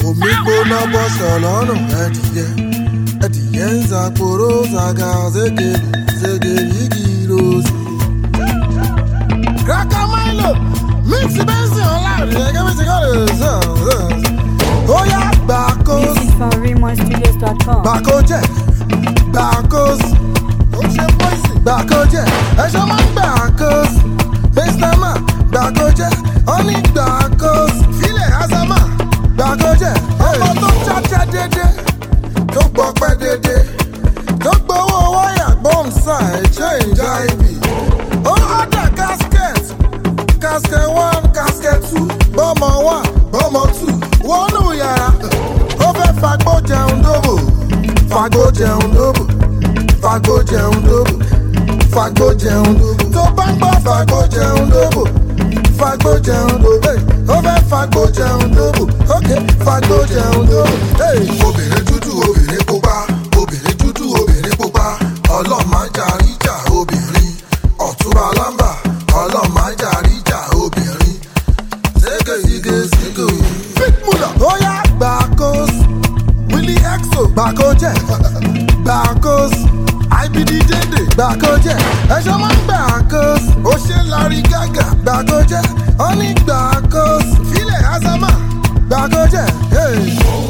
omi gbóná bọ́ṣọ̀ lọ́rùn ẹ̀dìyẹ ẹ̀dìyẹ ń zàpòrò zàgà zégèrè zégèrè igi rose. Cracker Milo mix bẹ́sìn ọ̀làrin ẹ̀gẹ́ bí ti kọ́ lè sàn sàn. Ó yá gbàkóso Music from RaymonStudios.com. gbàkójẹ gbàkóso ó ṣe pọ́ìsì gbàkójẹ ẹ̀ṣọ́ máa ń gbàkóso mr man gbàkójẹ ọ́nì gbàkóso filẹ̀ azama gbàkójẹ ọmọ tó cháchá dédé tó gbọ́pẹ́ dédé tó gbowó wáyà gbọ́nsá ẹ̀jẹ̀ ìjà ibi ó ọ̀dà casket casket one casket two bọ́mọ one bọ́mọ two wọnú yàrá ó fẹ́ fagbó jẹun dóbò fagbó jẹun dóbò fagbó jẹun dóbò fagbó jẹun dóbò tó bá ń gbọ́ fagbó jẹun dóbò fagbó jẹun dóbò hey, ó fẹ́ fagbó jẹun dóbò ok fagbó jẹun dóbò. hey. obìnrin dúdú obìnrin pupa obìnrin dúdú obìnrin pupa ọlọ́màjà ríjà obìnrin ọ̀túnba lámbà ọlọ́màjà ríjà obìnrin zege zige zige. fitmula ó yá gbàkóso willy exo gbàkójẹ gbàkóso ibd dédé gbàkójẹ ẹṣọ máa ń gbàkóso ó ṣe lárí gàgà gbàkójẹ ó ní gbàkóso filẹ̀ azama gbàkójẹ. Hey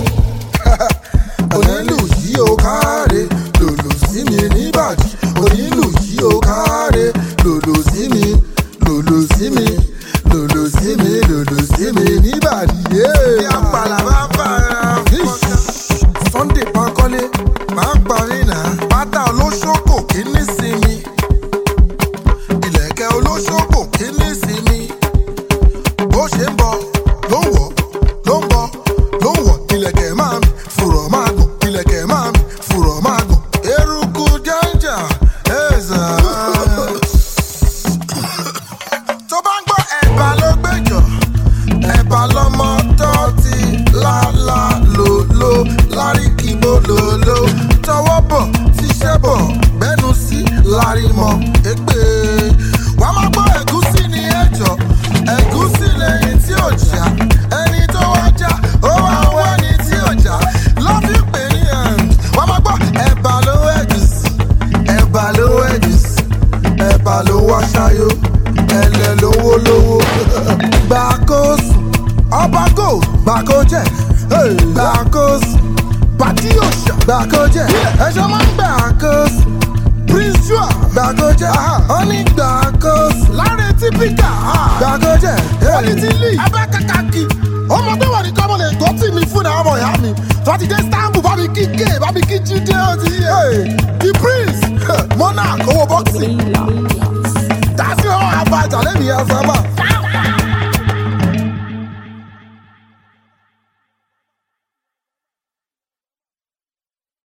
onílù yìí ó káre lòlò sí mi níbàdí onílù yìí ó káre lòlò sí mi lòlò sí mi lòlò sí mi lòlò sí mi níbàdí. ní àpàlà bá fara fọ́nká. sunday pankole máa ń parí náà pátá olóṣòkò kí ní sinmi ìlẹ̀kẹ̀ olóṣòkò kí ní sinmi bó ṣe ń bọ̀ ló ń wọ̀ ló ń bọ̀ ló ń wọ̀ ilẹ̀kẹ̀ máa mi fùrọ̀ máa gùn ilẹ̀kẹ̀ máa mi fùrọ̀ máa gùn eruku jẹ́njà ẹ̀ẹ́sà. tó bá ń gbọ́ ẹ̀bà ló gbẹ̀jọ̀ ẹ̀bà lọ́mọ tó ti lálá lòló láríkìbó lòló tọwọ́ bọ̀ tíṣẹ́ bọ̀ gbẹ́nu sí lárímọ̀ ègbè wàá máa gbọ́ ẹ̀gúsí ní ẹ̀jọ̀ ẹ̀gúsí lẹ́yìn tí ò já ẹni tó wá já ó wá wá ẹni tí ò já lọ́bí pè ní ẹ̀ǹd wàá máa gbọ́ ẹ̀bà ló ẹ̀gúsí ẹ̀bà ló ẹ̀gúsí ẹ̀bà ló wá ṣayó ẹ̀lẹ̀ lówó lówó gbàkóso ọba go gbàkójẹ gbàkóso pàtí òṣà gbàkójẹ ẹ̀ṣọ́ máa ń gbàkóso prince joa gbàgójẹ ọní gbàgóso láre típíkà gbàgójẹ quality league abẹ́kàkàkì ọmọ tó wà ní kọ́mọ lè gbọ́ tì mí fún àwọn ọmọ ìyá mi tọ́tí dé istanbul bá mi kí gay bá mi kí jíde ọtí the prince monarch owó boxing dásí ọ̀hún àbájá lẹ́mìí ẹ̀ sábà